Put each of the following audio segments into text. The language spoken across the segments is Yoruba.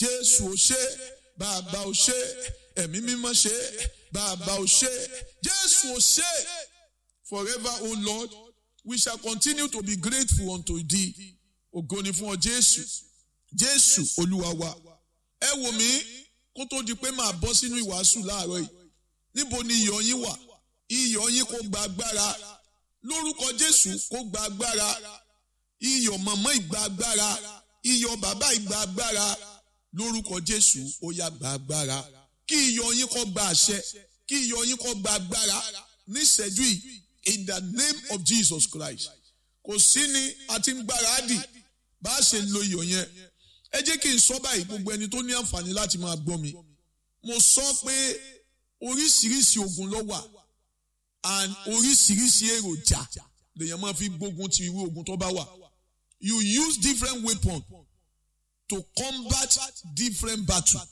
jésù ò ṣe bàbá ò ṣe ẹ̀mí mímọ́ ṣe bàbá ò ṣe jésù ò ṣe forever o lord we shall continue to be grateful unto thee ògo ni fún ọ jésù jésù olúwa wa ẹ wò mí kó tó di pé màá bọ́ sínú ìwàásù láàárọ̀ yìí níbo ni iyọ̀ yín wà iyọ̀ yín kó gba agbára lórúkọ jésù kó gba agbára iyọ̀ mọ̀mọ́ ìgbà agbára iyọ̀ bàbá ìgbà agbára lórúkọ jésù ó yá gba agbára kí iyọ̀ yín kó gba àṣẹ kí iyọ̀ yín kó gba agbára níṣẹ́jú yìí in the name of jesus christ kò sí ni a ti ń gbáradì bá a ṣe lo iyọ̀ yẹn ẹ jẹ́ kí n sọ báyìí gbogbo ẹni tó ní àǹfààní láti máa gbọ́ mi mo sọ pé oríṣiríṣi ogun ló wà and oríṣiríṣi èròjà lèèyàn máa fi gbógun ti irú ogun tó bá wà you use different weapons to combat different battle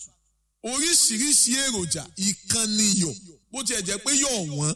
oríṣiríṣi èròjà ìkànnì iyọ̀ bó tiẹ̀ jẹ́ pé yọ̀ wọ́n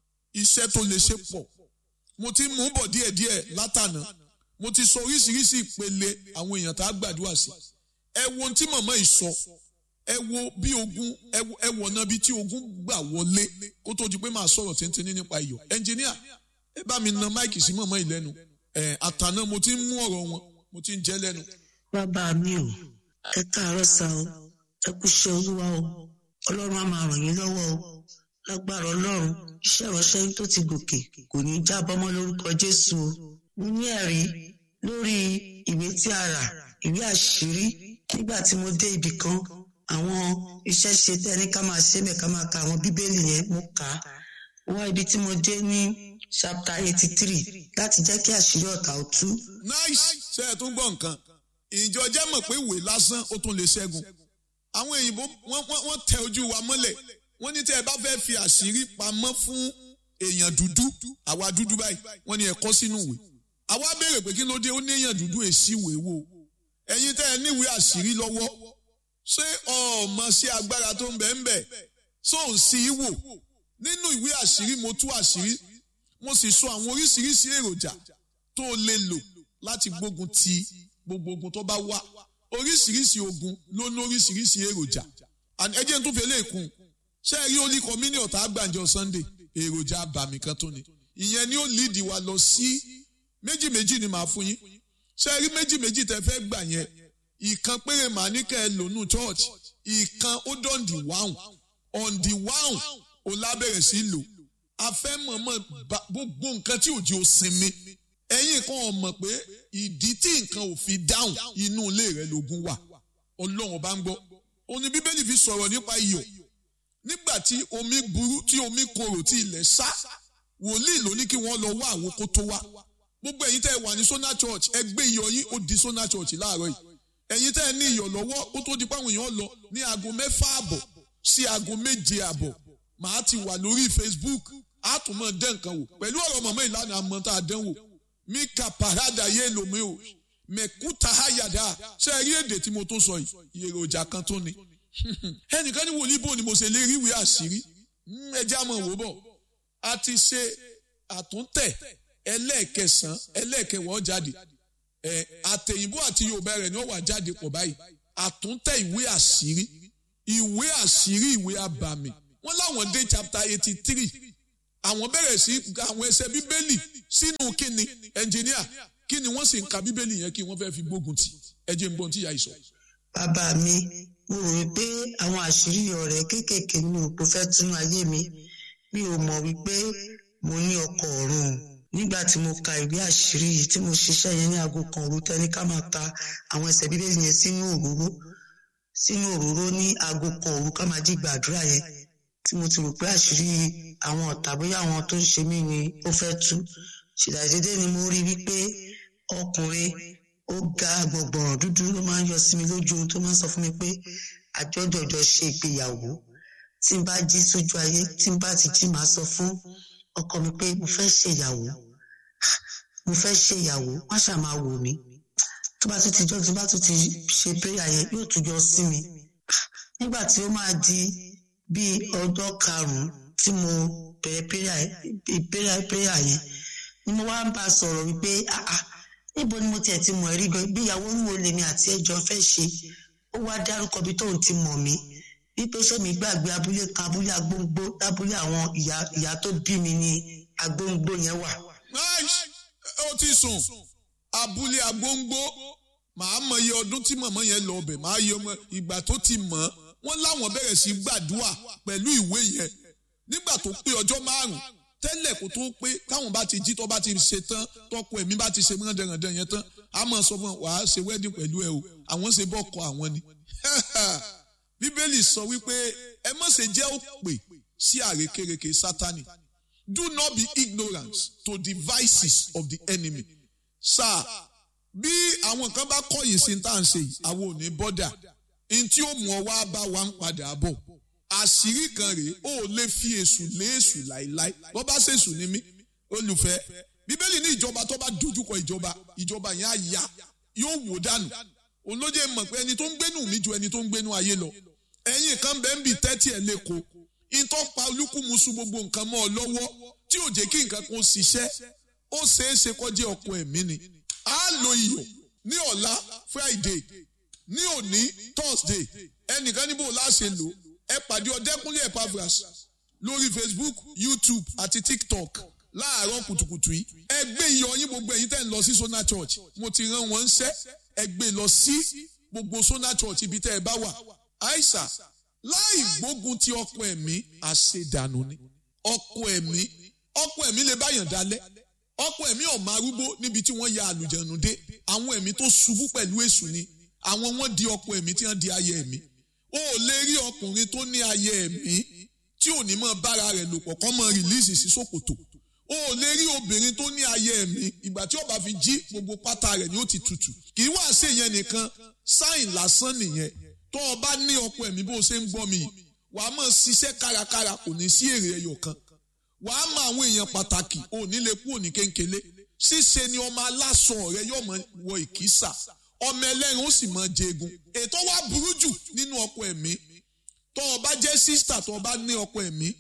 iṣẹ́ tó lè ṣe pọ̀ mo ti mú bọ̀ díẹ̀díẹ̀ látànà mo ti sọ oríṣiríṣi ìpele àwọn èèyàn tá a gbàdúrà sí ẹ wo ohun tí màmá yìí sọ ẹ wo bí ogun ẹ wọ̀ náà bí tí ogun gbà wọlé kó tó di pé màá sọ̀rọ̀ tíntínní nípa iyọ̀ ẹnjìníà ẹ bá mi na máìkì sí màmá yìí lẹ́nu ẹ àtànà mo ti ń mú ọ̀rọ̀ wọn mo ti ń jẹ́ lẹ́nu. bàbá mi ò ẹ káàárọ̀ sá o ẹ kú iṣẹ́ olúwa o ọlọ́run á máa ràn yín lọ́wọ́ o lágbára ọlọ́run iṣẹ́ ìránṣẹ́ yín tó ti gòkè kò ní í jábọ́ mọ́ lórúkọ jésù o mo ní ẹ̀rí lórí ìwé tí a rà ìwé àṣírí nígbà tí mo dé ibì kan àwọn iṣẹ́ ṣe tẹ́ ní ká máa ṣe mẹ́ ká máa ka àwọn bíbélì yẹn mo kà á wá ibi tí mo dé ní chapter eighty three láti jẹ́ kí àṣírí ọ̀tá ó tú. nice ṣe é tún gbọ́ nǹkan ìjọ jẹ́ mọ̀ pé ìwé lásán ó tún lè ṣẹ́gun àwọn òyìnbó wọ́n tẹ ojú wa mọ́lẹ̀ wọ́n ní tẹ́ ẹ bá fẹ́ fi àṣírí pamọ́ fún èèyàn dúdú àwa dúdú báyìí wọ́n ní ẹ kọ sínú ìwé àwa béèrè pé kí ló dé ó ní èèyàn dúdú èsì ìwé wò ẹ̀yin tẹ́ ẹ níwèé àṣírí lọ́wọ́ ṣé ọmọ sí agbára tó ń bẹ ń bẹ tó ń sí í wò nínú ìwé àṣírí mo tú àṣírí mo sì sọ àwọn oríṣiríṣi èròjà tó lè lò láti gbógun ti gbogbo ogun tó bá wà oríṣiríṣi ogun ló ní oríṣiríṣi èròjà ẹ jẹ́ n tó fi eléyìí kún ṣé ẹ rí olí kọ́mínì ọ̀tá àgbàǹjọ sunday èròjà àbàmì kan tó ni ìyẹn ni ó líìdì wa lọ sí méjì méjì ni màá fún yín ṣé ẹ rí méjì méjì tẹ fẹ́ gbà yẹn ìkan péré màá ní kẹ́ ẹ lónú church ìkan ó dán di wáhùn on the wáhùn ó lábẹ̀rẹ̀ sí lò a fẹ́ mọ̀mọ́ gbogbo nǹkan tí òjì ò sinmi ẹ̀yin kan ò mọ̀ pé ìdí tí nǹkan ò fi dáhùn inú ilé rẹ lógun wà ọlọ́run bá ń gbọ́ òní bíbélì fi sọ̀rọ̀ nípa iyọ̀ nígbà tí omi burú tí omi korò tí ilẹ̀ sá wòlíì ló ní kí wọ́n lọ wá àwọn kó tó wá gbogbo ẹ̀yin tẹ́ ẹ wà ní sona church ẹ gbé iyọ̀ yín ó di sona church láàárọ̀ yìí ẹ̀yin tẹ́ ẹ ní iyọ̀ lọ́wọ́ ó tó di páwọn èèyàn lọ ní aago mẹ́fà àbọ̀ sí aago méje àbọ̀ màá ti wà lórí facebook á tún mọ̀ dẹ́ nǹkan wò pẹ̀lú ọ̀rọ̀ mọ̀mọ́ ìlànà àmọ́ tá a dán wò mí ka parada yé lomi o mẹ̀kúta hayada ṣe rí èdè tí mo tó sọ yìí èròjà kan tó ni ẹnìkan ní wòlíì bò ni mo ṣe lè ríwèé àṣírí ẹjẹ́ àmọ́ wò bọ̀ a ti ṣe àtúntẹ̀ ẹlẹ́ẹ̀kẹsàn ẹlẹ́ẹ̀kẹwọ́ jáde ẹ àtẹ̀yìnbó àti yorùbá rẹ̀ ni ó wà jáde pọ̀ báyìí àtúntẹ̀ ìwé àṣírí ìwé àṣírí ìwé àbàmì wọ́n láwọn dé chapter eighty three àwọn bẹ̀rẹ̀ sí àwọn ẹsẹ̀ bíbélì sínú kíni ẹnjìníà kí ni wọ́n sì ń ka bíbélì yẹn kí wọ́n fẹ́ fi gbógun tì ẹ jẹ́ n gbọ́n tí ìyá yìí sọ. bàbá mi mo rò wípé àwọn àṣírí ọ̀rẹ́ kéékèèké ní òpó fẹ́ tún ayé mi mi ò mọ̀ wípé mo ní ọkọ̀ ọ̀run nígbà tí mo ka ìwé àṣírí yìí tí mo ṣiṣẹ́ yẹn ní aago kan òru tẹ́ni ká máa ka àwọn ẹsẹ̀ bíbélì yẹn sínú òróró sínú òróró ní aago kan òru ká máa jí gbàdúrà yẹn tí mo ti rò pé àṣírí àwọn ọ̀tá bóyá àwọn tó ń ṣe mí ni ó fẹ́ tú ṣìdàdédé ni mo rí wípé ọkùnrin ó ga gbọ̀ngbọ̀n dúdú ló máa ń yọ sí mi lójú ohun tó máa ń sọ fún mi pé àjọjọjọ ṣe ìgbéyàwó tí n bá jí sójú ayé tí n bá ti jí màá sọ fún ọkọ mi pé mo fẹ́ ṣèyàwó mo fẹ́ ṣèyàwó má ṣáà máa wò mí tó bá tún ti jọ́ tó bá tún ti ṣe péyà yẹn yóò tún jọ sí mi nígbà tí ó máa di bíi ọjọ́ karùn-ún tí mo bẹ̀rẹ̀ péyà péyà yẹn ni mo wá ń bá a sọ̀rọ̀ wípé àà níbo ni mo tiẹ̀ ti mọ̀ ẹ́ rí gan ìgbéyàwó wo lèmi àti ẹjọ́ fẹ́ ṣe ó ó wá dárúkọ bí tóun ti mọ̀ mí wípé sẹ́mi gbàgbé abúlé kan abúlé agbóngbó lábúlé àwọn ìyá ìyá tó bí mi ní agbóngbó yẹn wà. Nice. ó ti sùn abúlé agbóngbó màá mọ iye ọdún tí màmá yẹn lọ ọbẹ̀ màá yẹ ọmọ ìgbà tó ti mọ̀ ọ́ wọ́n láwọn bẹ̀rẹ̀ sí gbàdúrà pẹ̀lú ìwé yẹn nígbà tó pé ọjọ́ márùn-ún tẹ́lẹ̀ kó tó pé káwọn bá ti jí tó bá ti ṣe tán tọkọ ẹ̀mí bá ti ṣe mọ́ndẹ̀rẹ̀ndẹ̀ yẹn tán a máa sọ fún wa wàá ṣe wedding pẹ̀lú ẹ o àwọn ṣe bọ́kọ àwọn ni bíbélì sọ wípé ẹ má ṣe jẹ́ òpè sí àrékérekè sátani do not be ignorant to the vices of the enemy sáà bí àwọn kan bá kọ̀yìn sí tá à ń ṣe yìí àwọn ò ní bọ́dà n tí ó mú ọ wá bá wa ń padà bọ̀ àṣírí kan rèé ó lè fi èṣù lé èṣù láìláì bọ́ bá ṣèṣù ní mí olùfẹ́ bíbélì ní ìjọba tó bá dojúkọ ìjọba ìjọba yẹn á ya yóò wò dànù òun ló jẹ́ mọ̀ pé ẹni tó ń gbénú mi ju ẹni tó ń gbénú ayé lọ ẹ̀yin kan bẹ́ẹ̀ ń bì tẹ́tí ẹ̀ lẹ́kọ̀ọ́ ìtọ́ pa olúkúmuṣu gbogbo nǹkan mọ́ ọ lọ́wọ́ tí ò jẹ́ kí nǹkan kan ṣiṣẹ́ ó ṣeé ṣe kọjá ọkọ ẹ̀mí ni a lo iyọ̀ ní ọ̀la friday ní òní thursday ẹnìkan níbo láṣẹ lò ẹ pàdé ọdẹkùnlé epavras lórí facebook youtube àti tiktok láàárọ̀ kùtùkùtù yìí ẹ gbé iyọ̀ yín gbogbo ẹ̀yin tẹ́ ń lọ sí sona church mo ti rán wọn ṣẹ́ ẹ gbé lọ sí gbogbo sona church ibi tẹ́ ẹ bá wà aisha láì gbógun ti ọkọ ẹ̀mí àṣedànù ni ọkọ ẹ̀mí ọkọ ẹ̀mí lè báyàn dalẹ̀ ọkọ ẹ̀mí ọ̀mọ arúgbó níbi tí wọ́n ya àlùjẹ̀nù dé àwọn ẹ̀mí tó ṣubú pẹ̀lú èṣù ni àwọn wọ́n di ọkọ ẹ̀mí tí wọ́n di ayé ẹ̀mí o ò lè rí ọkùnrin tó ní ayé ẹ̀mí tí ò ní mọ bára rẹ̀ lò pọ̀ kọ́ mọ rìlíìsì sí ṣòkòtò o ò lè rí obìnrin tó ní ayé ẹ̀mí ìgbà tí ó bá fi jí gbogbo pátá rẹ̀ ni ó ti tutù kì í wá sí ìyẹn nìkan sáìn lásán nìyẹn tó o bá ní ọkọ ẹ̀mí bó o ṣe ń gbọ́ mi wàá mọ̀ ṣiṣẹ́ kárakára kò ní sí èrè ẹyọ kan wàá mọ àwọn èèyàn pàtàkì ò ní lè kú òní kéńkélé ṣíṣe ni ọmọ aláṣọ rẹ yóò mọ wọ ìkísà ọmọ ẹlẹ́rìn ó sì mọ jẹgun ètò wa burú jù nínú ọkọ ẹ̀mí tó o bá jẹ́ sísítà tó o bá ní ọkọ ẹ̀mí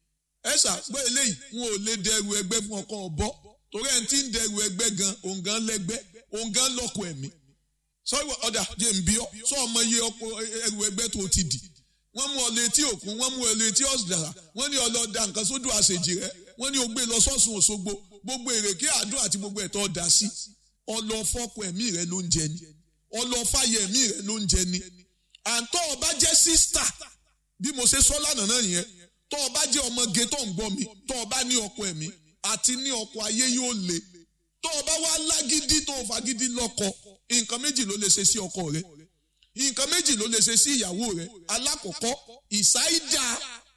ẹ ṣàgbọ́ eléyìí wọn ò lè dẹrù ẹgbẹ́ fún ọkọ ọbọ torí ẹni tí ń dẹrù ẹgbẹ́ gan òun gan lẹ́gbẹ́ òun gan lọ́kọ ẹ̀mí sọ́wọ́ ọ̀dà jẹ́ ń bí ọ́ sọ ọmọ iye ọkọ ẹrù ẹgbẹ́ tó ti dì wọ́n mú ọ létí òkun wọ́n mú ọ létí ọ̀sìdàrà wọ́n ní ọlọ́dà nǹkan sódò àṣejì rẹ wọ́n ní o gbé lọ sọ́sùn òṣogbo gbogbo èrèké àdó àti gbogbo ẹ̀tọ́ ọ̀dà sí ọlọ́fọ́kọ ẹ̀mí rẹ ló ń jẹ ni ọlọ́fàyẹ ẹ̀mí rẹ ló ń jẹ ni àǹtọ́ ọba jẹ́ sísítà bí mo ṣe sọ lánàá náà yẹn tọ́ ọba jẹ́ ọmọge tó ń gbọ́ mi tọ́ ọba ní ọkọ ẹ̀mí àti ní ọkọ ayé yóò le tọ́ ọba wá lágídí tó fagídí lọ́kọ nǹkan méjì ló lè ṣe sí ọkọ rẹ nǹkan méjì ló lè ṣe sí ìyàwó rẹ alákọ̀ọ́kọ́ ìsáídà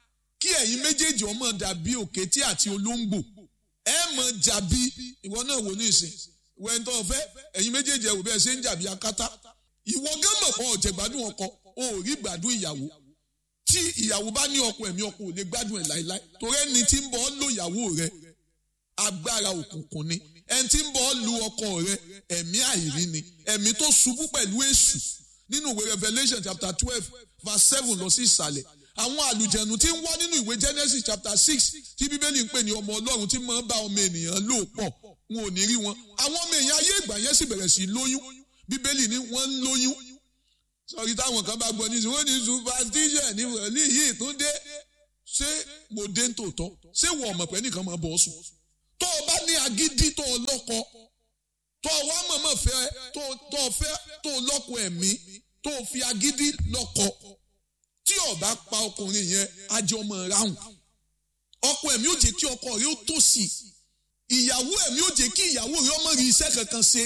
kí ẹ̀yin méjèèjì ọmọ dàbí òkété àti olóńgbò ẹ mọ̀ jàbí ìwọ náà wò ní ìsìn wẹ́ntọ́ ọ̀fẹ́ ẹ̀yin méjèèjì ẹ̀wò bẹ́ẹ̀ ṣe ń jàbí akátá ìwọ gán mọ̀ pọ̀ ọ̀jẹ̀ gbádùn ọkọ o ò rí gbádùn ìyàwó tí ìyàwó bá ní ọkọ ẹ̀mí ọkọ ò lè gbádùn ẹ̀ láéláé torí ẹni tí ń bọ̀ ọ́ lò ìyàwó rẹ agbára òkùnkùn ni ẹni tí ń bọ̀ ọ́ lu ọkọ rẹ ẹ̀mí àìrí ni ẹ̀mí tó ṣubú pẹ̀lú èṣù nínú ìwé Revelation chapter twelve verse seven lọ sí ìsàlẹ̀ àwọn àlùjẹ̀nù tí ń wá nínú ìwé Genesis chapter six tí bíbélì ń pè ní ọmọ ọlọ́run tí máa ń bá ọmọ ènìyàn lò pọ̀ wọn ò ní rí wọn àwọn ọmọ èèyàn ayé ìgbà yẹn sì bẹ̀rẹ̀ sí lóyún bíbélì ní wọ́n ń lóyún sọ̀rí táwọn kan bá gbọ́ ní sùn wọ́n ní superstition ní wọ̀lí yìí tún dé ṣé mo dé ń tòótọ́ ṣé wọ́n ọmọ pẹ́ nìkan máa bọ̀ sùn tó o bá ní agídí tó o lọ́kọ tó o wá mọ̀mọ́ fẹ́ tó o fẹ́ tó o lọ́kọ ẹ̀mí tó o fi agídí lọ́kọ tí o bá pa ọkùnrin yẹn ajé ọmọ ráhùn ọkọ ẹ̀mí ò jẹ́ kí ọkọ rẹ̀ ó tòṣì ìyàwó ẹ̀mí ò jẹ́ kí ìyàwó rẹ̀ ọmọ rí iṣẹ́ kankan ṣe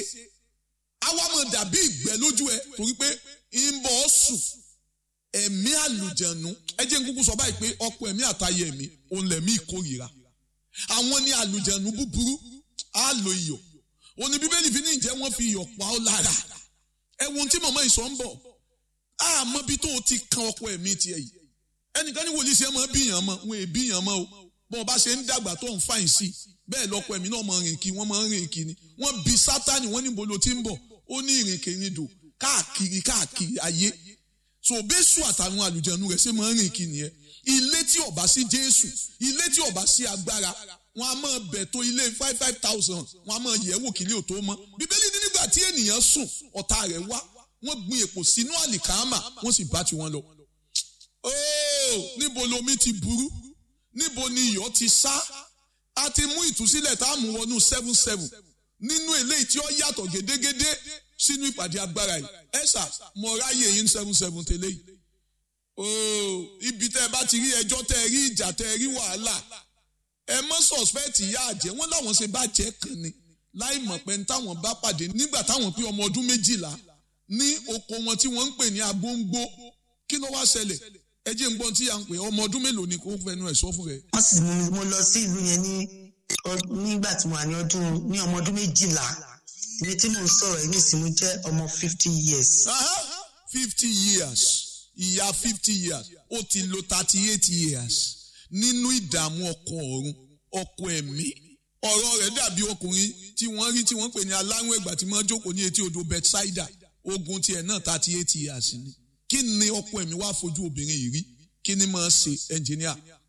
àwa máa dàbí ìgbẹ́ lójú ẹ torí pé ń bọ̀ ọ́ sùn ẹ̀mí àlùjẹ̀nu ẹ jẹ́ n kúkú sọ báyìí pé ọkọ ẹ̀mí àtayé ẹ̀mí òun lẹ̀mí ìkórìíra àwọn ní àlùjẹ̀nu búburú á lo iyọ̀ òní bíbélì fi ní ìjẹ́ wọ́n fi iyọ̀ pa ọ́ lára ẹ̀wọ̀n tí màmá ìsọ̀ ń bọ̀ àmọ́ bí tó o ti kan ọkọ ẹ̀mí tiẹ̀ yìí ẹnìkan ní wòlíì sí ẹ máa bíyàn mọ́ wọn è bíyàn mọ́ o bọ́n ọba ṣe ń dàgbà tó ń fàyìn sí bẹ́ẹ̀ lọ́kọ ẹ̀mí náà máa rìn kí wọ́n máa rìn kí ni wọ́n bi sátani wọ́n níbo ló ti ń bọ̀ ó ní ìrìnkèrindò káàkiri káàkiri ayé so bẹ́sù àtàwọn àlùjẹ̀nu rẹ̀ ṣe máa ń rìn kí nìyẹn ilé tí ó bá sí jésù ilé tí ó bá sí agbára wọn a máa bẹ̀ tó ilé five five thousand wọn a máa yẹ̀ wò kílé ò tó mọ́ bíbélì ní nígbà tí ènìyàn sùn ọ̀tá rẹ̀ wá wọ́n gbin èpò sínú àlìkámà wọ́n sì bá tiwọn lọ. ooo níbo lomi ti burú níbo ni iyọ̀ ti sá a ti mú ìtúsílẹ̀ tá a mú wọnú seven seven nínú eléyìí tí ó yàtọ̀ gédégédé sínú ìpàdé agbára yìí ẹ̀sà mo ráyè yín seven seven tẹ́lẹ̀ yìí ooo ibi tẹ́ ẹ bá ti rí ẹjọ́ tẹ́ ẹ rí ìjà tẹ́ ẹ rí wàhálà ẹ mọ́ sọ̀spẹ́ẹ̀tì ìyá àjẹ́ wọ́n láwọn ṣe bá jẹ́ kan ni láì mọ̀ pé ní táwọn bá pàdé nígbà táwọn pé ọmọ ọdún méjìlá ní oko wọn tí wọ́n ń pè ní agbóńgbó kí ló wá ṣẹlẹ̀ ẹ jẹ́ ń gbọ́n tí à ń pè ọmọ ọdún mélòó ni kò fẹnu ẹ̀ sọ fún rẹ̀. wọ́n sì mú mi mo lọ sí ìlú yẹn ní nígbà tí mo wà ní ọdún ní ọmọ ọdún méjìlá ibi tí mò ń sọ̀rọ̀ yìí nìsín mo jẹ́ ọmọ fifty years. fifty years ìyá fifty years ó ti lo thirty eight years nínú ìdààmú ọkọ ọ̀run ọkọ ẹ̀mí ọ̀rọ̀ rẹ̀ dàbí ọkùnrin tí wọ́n rí tí wọ́n pè ní aláwọ̀ ẹ̀gbà tí wọ́n jókòó ní etí odò Bethsaida ogun tiẹ̀ náà thirty eight years ni kí ni ọkọ ẹ̀mí wá fojú obìnrin yìí rí kí ni máa ṣe ẹnjìníà